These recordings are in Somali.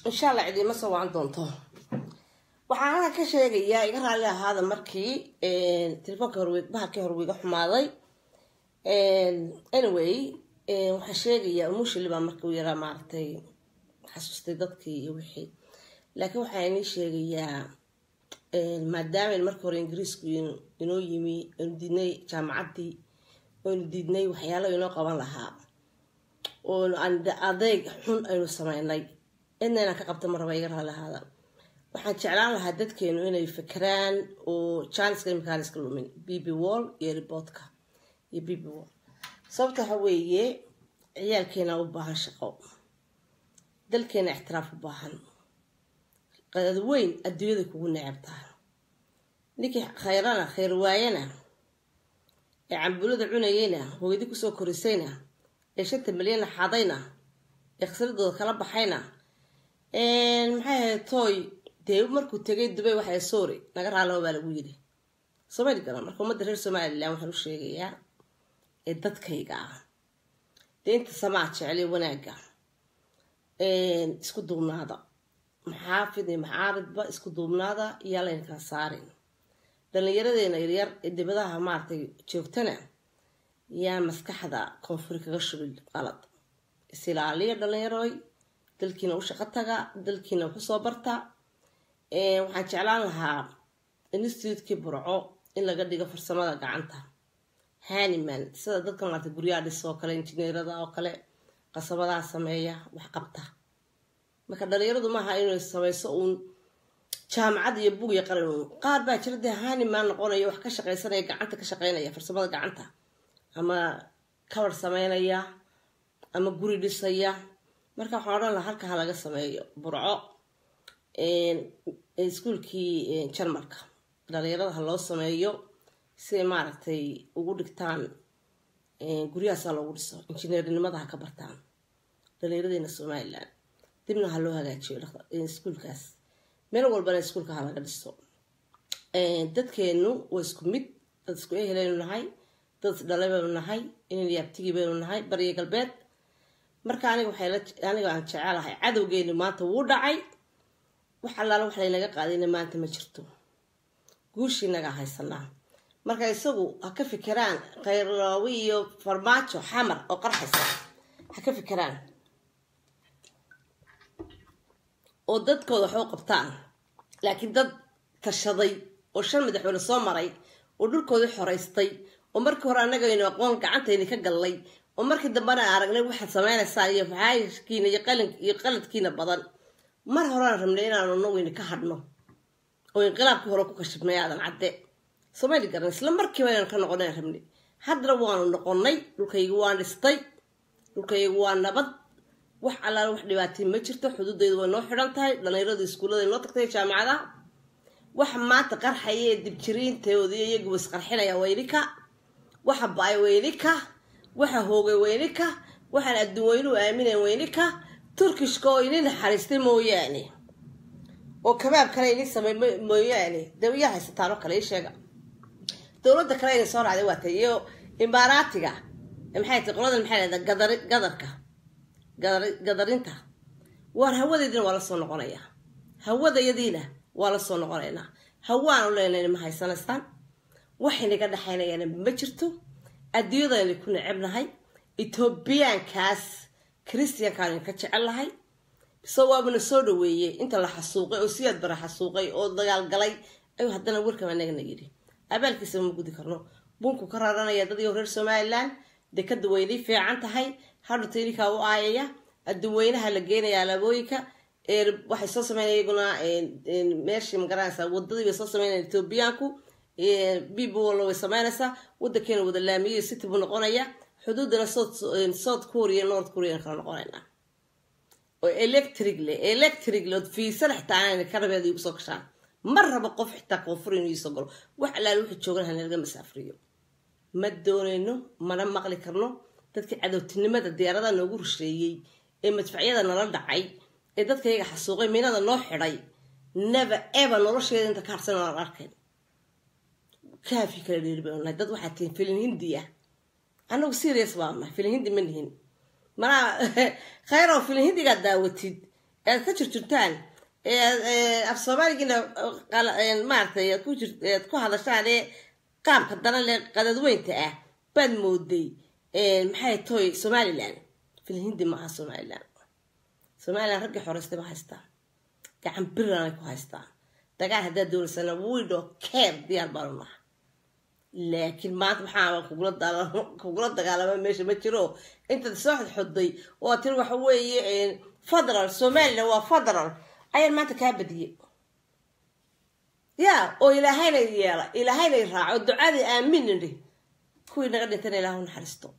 insha allah cidiima soo wacan doonto waxaan halka ka sheegayaa iga raalli ahaada markii telefoonka horwe bahalkii hore wiiga xumaaday anyway waxaan sheegayaa umushili baa markii u yaraa maaragtay xasuustay dadkii iyo wixii laakiin waxaa inii sheegayaa maadaama markii hore ingiriisku inoo yimi aynu diidnay jaamacaddii aynu diidnay waxyaalo inoo qaban lahaa oo adeeg xun aynu sameynay cidna inaan ka qabta ma raba iga raalli ahaada waxaan jeclaan lahaa dadkeenu inay fakeraan oo janiska imkaan iska lumin b b wall iyo riboodka iyo b b wall sababta waxa weeye ciyaalkeena u baahan shaqo dalkeena ixtiraaf u baahan qadad weyn adduunyada kugu necabtaa ninkii khayrana khayr waayana ee cambulada cunayeyna hooyadii kusoo korisayna ee shanta milyana xadayna ee khasradooda kala baxayna maxay ahayd tooy dee markuu tegay dubay waxay soori naga raaloba baa lagu yidhi soomali garan marka ummadda reer somalilan waxaan u sheegayaa ee dadkayga ah dee inta samaa jeceliyo wanaagga isku duubnaada maxaafid iyo maxaaridba isku duubnaada iyaa layna kala saarin dhallinyaradeena yaryar ee dibadaha maaragtay joogtana yaa maskaxda koonfuri kaga shubin qalad isilaaliya dhallinyaroy dalkiina u shaqo taga dalkiina waxu soo barta waxaan jeclaan lahaa institutekii burco in laga dhigo farsamada gacanta haniman sida dadka maarata guryaha dhis oo kale injineerada oo kale qasabadaha sameeya wax qabta marka dhalinyaradu maaha inay samayso uun jaamacad iyo bug iyo qalin uun qaar baa jira dee haniman noqonaya wax ka shaqaysanaya gacanta ka shaqeynaya farsamada gacanta ama kabar sameynaya ama guri dhisaya marka waxaan odhan lahaa halka ha laga sameeyo burco iskuolkii jarmalka dhalinyarada ha loo sameeyo siay maaragtay ugu dhigtaan guryahaasa loogu dhiso injineernimada ha ka bartaan dhalinyaradeyna somalilan dibna ha loo hagaajiyo iskuolkaas meel walbana iskuolka ha laga dhiso dadkeenu waa isku mid dad isku eheleynu nahay dad isdhalay baynu nahay inan yaabtigii baynu nahay bariya galbeed marka aniga waxayaniga aan jecelahay cadowgeeni maanta wuu dhacay wax allaala wax laynaga qaadayna maanta ma jirto guushiinagaa haysanaa marka isagu ha ka fikiraan khayrloowi iyo farmaajo xamar oo qarxaysa ha ka fikiraan oo dadkooda waxu qabtaan laakiin dad tashaday oo shan madaxweyne soo maray oo dhulkoodii xoraystay oo markii hore annagaynu aqoon gacantayni ka gallay oo markii dambena aragnay waxaad sameynaysaa iyo faxaayishkiina iyo qalin iyo qaladkiina badan mar horean rabnay inaanu naguyni ka hadhno oo inqilaabkii hore ku kashibnay aadan cadde somayli garan isla markiiba inaan ka noqonayn rabnay haddana waanu noqonnay dhulkaygu waan dhistay dhulkaygu waa nabad wax allaala wax dhibaatay ma jirto xuduudaydu way noo xidhan tahay dhallinyaradu iskuullada noo tagtay jaamacadaha waxa maanta qarxaya ee dibjiriintoodii iyaguba isqarxinaya weynika waxa ba-ay weynika waxa hoogay weynika waxaan adduun weynuhu aaminayn weynika turkishka oo ini naxariistay mooyaane oo kabaab kale ini samey mooyaane dee iyaa haysataan oo kale ii sheega dowladda kale inay soo raacday waatay iyo imaaraatiga maxay tahay qoladan maxay leedahay gadar gadarka gadar gadarinta waar hawadeediina waa la soo noqonayaa hawadayadiina waa la soo noqonaynaa hawaanu leenayna ma haysanaysaan waxaynaga dhexaynayaana ma jirto adduunyadayna ku necebnahay etoobiyaankaas christiankaan ka jecellahay so waabana soo dhaweeyey inta la xasuuqay oo siyaad bara xasuuqay oo dagaalgalay ayuu haddana warkaba anagana yidhi abaalkiisa ma gudi karno bunku ka raranaya dadii reer somalilan dekada weynay fiican tahay hadhuta ininkaa u aayaya adduweynaha la geenaya alaabooyinka waxay soo sameynaya iyaguna meeshii magaranaysaa wadadii bay soo sameynaya etoobiyaanku bbwallo way sameynaysaa wadankeena wada laamiyo city buu noqonaya xuduudana south korea north korean kala noqonaynaa oo electric le electric le ood fiisana xitaa aanayna ka rabeeda igu soo gashaan ma rabo qof xitaa koonfur inuu iisoo galo wax allaale wuxuu joogan hanalaga masaafriyo ma doonayno mana maqli karno dadkii cadowtinimada diyaaradaha noogu rusheeyey ee madfacyada nala dhacay ee dadka iyaga xasuuqay miinada noo xidhay never ever nolosheeda inta ka harsan aan arkayn kaafi kala dheeri baynu nahay dad waxaa tihin filin hindi ah annagu serious baa nahay filin hindi ma nihin manaa khayr oo filin hindigaad daawatid aad ka jirjirtaan af soomaaligiina maaratay aad ku jir aad ku hadashaan ee qaabka daran le qadadweynta ah baad mooday maxay toy somalilan filhindi maaha somalilan somalilan raggii xoreystay ba haystaan gacan biranay ku haystaan dagaal haddaad doonaysana wido keer diyaar baanu naha laakiin maanta maxaa kugula kugula dagaalama meesha ma jiro intaad soo xodxoday oo tiri waxa weeye federal somalilan waa federal ayaan maanta kaa badiyey ya oo ilaahayna yeela ilaahayna raaco ducadii aamin nidhi kuwii naga dhintana ilaahu naxariisto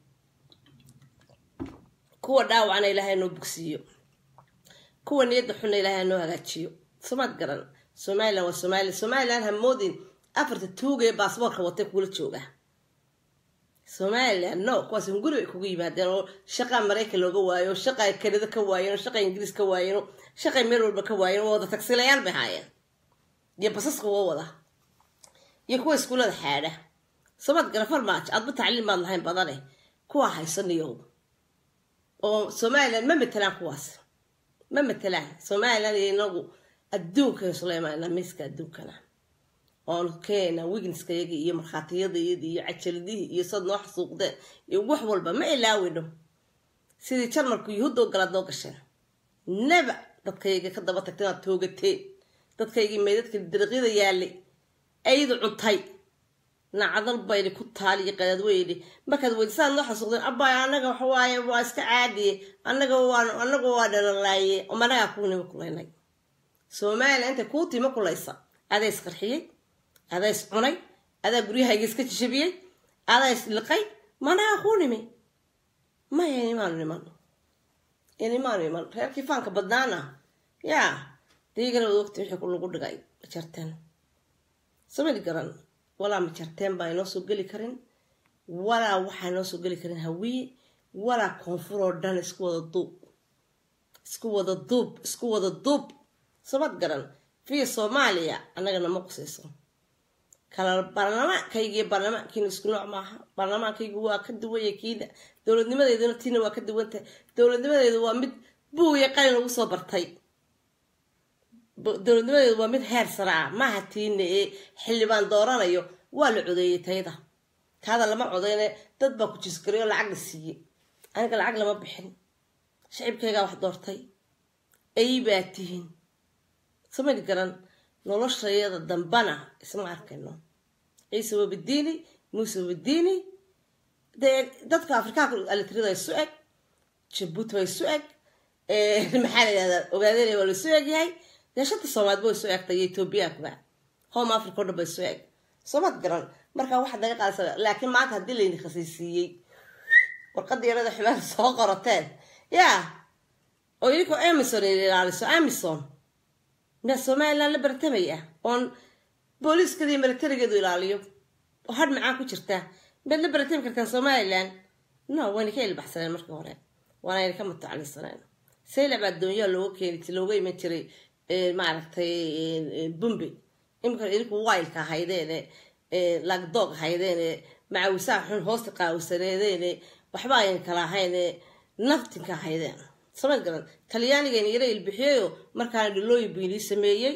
kuwa dhaawacna ilaahay noo bogsiiyo kuwa niyadda xunna ilaahay noo hagaajiyo somaad garan somalilan waa somalilan somalilan hamoodin afarta tuugee baasboorka watay kugula jooga somalilan no kuwaas guri bay kugu yimaadeen oo shaqa maraykan looga waayo shaqa kanada ka waayeen oo shaqa ingiriis ka waayeen oo shaqay meel walba ka waayeen oo wada tagsilayaal bay haayeen iyo basaska waa wada iyo kuwa iskuullada xaadha somaad gara farmaajo aadba tacliim maad lahayn badane kuwa haysaniyow oo somalilan ma matelaan kuwaas ma matelaan somalilan iyo inagu adduunkan isla imaanaa miiska adduunkana oonu keena wigniskayagii iyo markhaatiyadayadii iyo cajaladihii iyo sad noo xasuuqdeen iyo wax walba ma ilaawino sidii jarmalku yuhuudda o galaad noo gasheen naba dadkayga ka daba tagteen aad toogateen dadkaygii meydadka dariqyada yaalay aydu cuntay nacdal bayni ku taaliyo qadaadweyni markaad weydisaad noo xasuuqdeen abbaay annaga waxawaaye waa iska caadiye annaga waan annaga waa dhalalaaye managaa kuu nima kulaynay somalilan intay kuu tima kulaysa adaa isqarxiyey adaa is cunay adaa guryahayga iska jijabiyey adaa is liqay managaa kuu nimi maya inimaanu niman inimaanu iman reerkii faanka badnaana yaa diigana wad ogti wixii lagu dhigay majarteen samali garan walaa majarteen baa inoo soo geli karin walaa waxaa inoo soo geli karin hawiye walaa koonfur oo dhan isku wada duub isku wada duub isku wada duub samad garan fiya soomaaliya annagana ma qusayso kala baarlamaankaygiiyo baarlamaankiina isku nooc maaha baarlamaankaygu waa ka duwanya kiina dowladnimadeeduna tiina waa ka duwantahay dowladnimadeedu waa mid buuya qalin lagu soo bartay dowladnimadeedu waa mid heer sare ah maaha tiina ee xildhibaan dooranayo waa la codeeyey tayada taada lama codeyne dad baa ku jisgariyo lacag la siiyey aniga lacag lama bixin shicibkaygaa wax doortay ay baa tihiin samani garan noloshayada dambana isma arkayno ciise wabadiini muuse wabadiini dee dadka afrikaanka alitrida isu eg jabuuti waa isu eg maxaa la yihahdaa ogaadeen waa la isu eg yahay dee shanta soomaad ba isu egtay iyo etoobiyaankuba home africa o dhan ba isu eg soomad garan markaa waxaad naga qaadaysa laakiin maanta haddii layni khasaysiiyey warqadda yarada xumaan soo qorateen yaa oo idinkoo amison ilaaliso amison miyaa somalilan la bartamaya oon booliiskadii milatarigeedu ilaaliyo oo hadh macaan ku jirta miyaad la baratami kartaan somalilan no wayna ka ilbaxsaneen markii hore waanayna ka mutacalisaneen saylac baa doonyaa looga keeni looga iman jiray maaragtay bumbe imika idinku wailka ahaydeene lagdoog ahaydeene macawisaha xun hoosta qaawisaneedeene waxba ayna kala ahayne naftinka ahaydeen samad garan talyaanigayna yara ilbixiyayo markaana dhilooyin buu inii sameeyey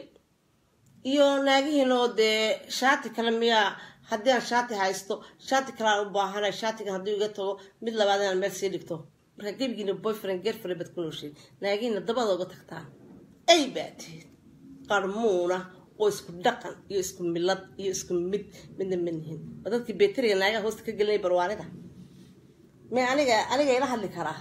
iyo naagihiinoo dee shaati kale miyaa haddii aan shaati haysto shaati kaleaan u baahanay shaatigan haddii iga tago mid labaad inaan meel sii dhigto markaa gebigiina boyfriend girlfriend baad ku nooshay naagihiina dabada uga tagtaan ay baa tihiin qarmuuna oo isku dhaqan iyo isku milad iyo isku mid midna manihin waa dadkii beteriga naagaha hoosta ka gelinay barwaanida may aniga aniga ila hadli karaa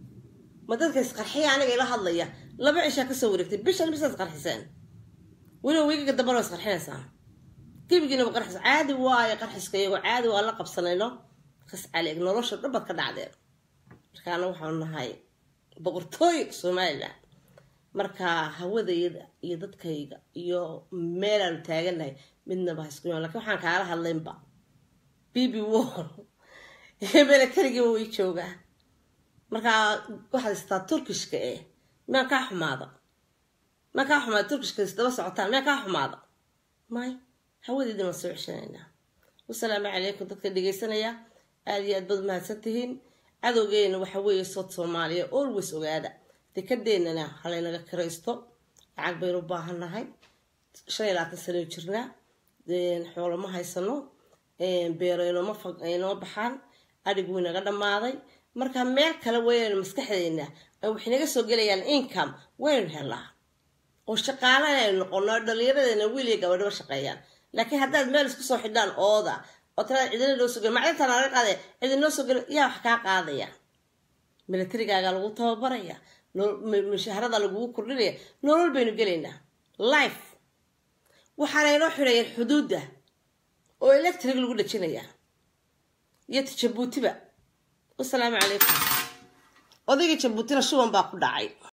ma dadka isqarxiya aniga ila hadlaya laba cishaa kasoo wareegtay bishan bisaad qarxiseen weliba wiigaga dambana waa isqarxinaysaan gebigiina waa qarxis caadi waayo qarxiska iyagoo caadi waa la qabsanayno qas caleeg nolosha dhan baad ka dhacdeen markaana waxaanu nahay boqortooy somalilan marka hawadayada iyo dadkayga iyo meelaanu taaganahay midnaba haisku imaan lakin waxaan kaala hadlaynba bibi wor iyo milatarigiiba way joogaa markaa waxaad haystaa turkishka eh miyaa kaa xumaada miyaa kaa xumaada turkishka isdaba socotaan miyaa kaa xumaada may hawadeedin waan soo ceshanaynaa wasalaamu calaykum dadka dhegaysanaya aada iyo aad baad mahadsan tihiin cadowgeena waxa weeye sood soomaaliya always ogaada dekadeenana halaynaga kiraysto lacag baynu u baahannahay shan iyo labaatan sano jirnaa xoolo ma haysano beero inooma inoo baxaan adhigu inaga dhammaaday marka meel kale waynu maskaxdeena wax inaga soo gelayaan income waynu helaa oo shaqaalana aynu noqono dhalinyaradeena wiil iyo gabadhaba shaqeeyaan laakiin haddaad meel isku soo xidhaan ooda oo tiraada cidina noo soo gel macdinta naga qaadaya cidin noo soo gel yaa wax kaa qaadaya milatarigaaga lagu tababaraya mushaharada lagugu kordhinaya nolol baynu gelaynaa life waxaana inoo xidhayeen xuduudda oo electric lagu dhajinaya iyo jabuutiba wasalaamu calaykum odayga jabuutina shuban baa ku dhacay